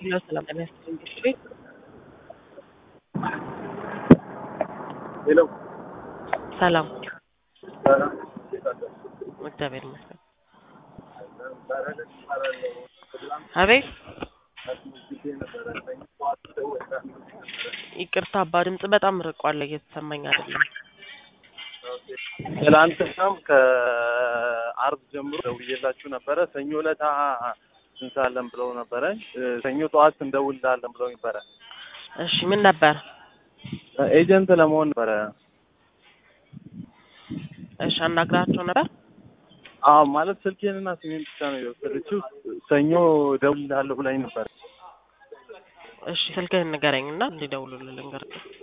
ሄሎ ሰላም ጤና ይስጥልኝ ትምህርት ቤት ሄሎ ሰላም ሰላም እግዚአብሔር ይመስገን አቤት ይቅርታ አባ ድምጽ በጣም ርቋል እየተሰማኝ አይደለም ትላንትናም ከአርብ ጀምሮ ደውዬላችሁ ነበረ። ሰኞ ዕለት እንሳለን ብለው ነበረ። ሰኞ ጠዋት እንደውልላለን ብለው ነበረ። እሺ ምን ነበር ኤጀንት ለመሆን ነበረ። እሺ አናግራቸው ነበር አዎ ማለት ስልኬንና ስሜን ብቻ ነው የወሰደችው። ሰኞ ደውልልሃለሁ ብላኝ ነበረ። እሺ ስልክህን ንገረኝ እና እንዲደውሉልህ ልንገርህ